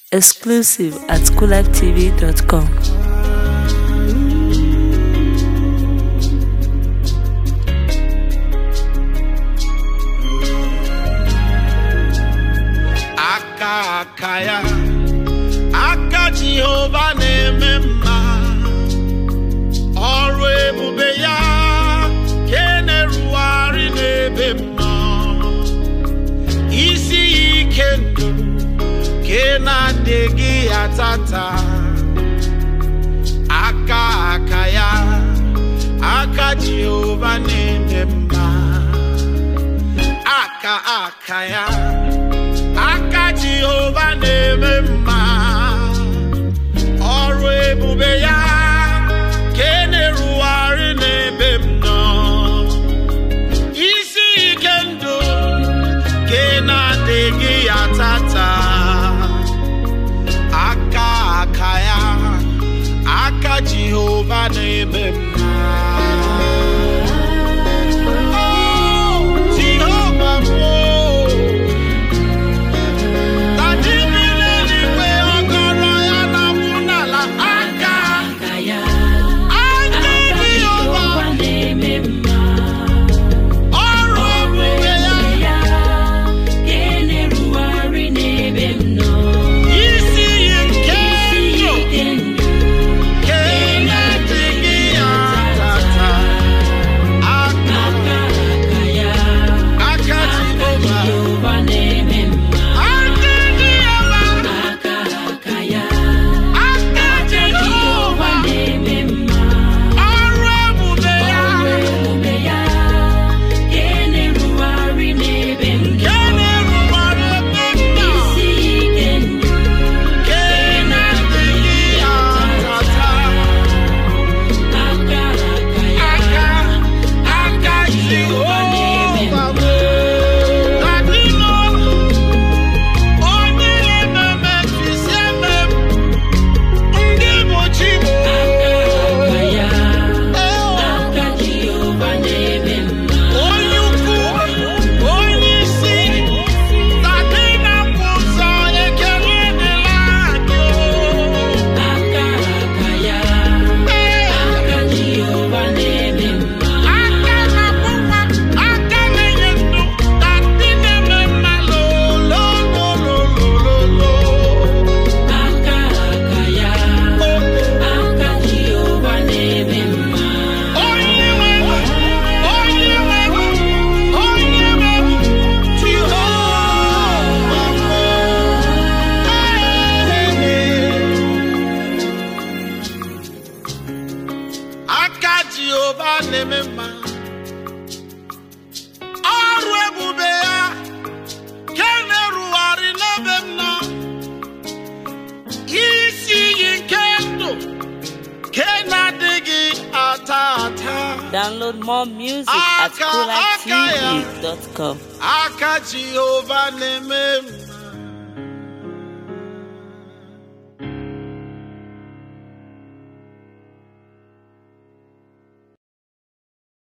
Exclusive at coolertv.com. aka aka ya aka jehova na-eme mma ọrụ ebube ya ke na-erugharị n'ebe m nọ isi ya ike ndụ ke na-adịghị ya tata aka aka ya aka jehova na-eme mma aka aka ya aka jehova na-eme mma ọrụ ebube ya ka e na-erugharị n'ebe m nọ isi ike ndụ ka ị na-adịghị ya tata aka aka ya aka jehova na-eme mma Oh, Jehova m, oh. Tadimileliwe ọgọrọ ya na-akwụ n'ala aka aka Jehova ọrụ ebube ya isi iyi nke ndụ ke na-adịghị ya tata aka aka Jehova aka Jehova aka Jehova ọrụ ebube ya ke na-erubere ebe nna ke na-adịghị ya tata aka aka Jehova bụ adịnọ onye na-ememe fisi eme ndị bụ chi bụ onye ukwu onye isi tadị na mbụ ụzọ ekele dịla anyị aka na-akpụkwa aka na-enye ndụ tadị na-eme mma lolololololo onye nwe onye nwe onye nwe Jehova aka Jehova na-eme mma ọrụ ebube ya ke na-erugharị n'ebe m nọ isi iyi nke ndụ ke na-adịghị ata ata Download more music at Aka, aka ya. coolertv.com. aka Jehova na-eme m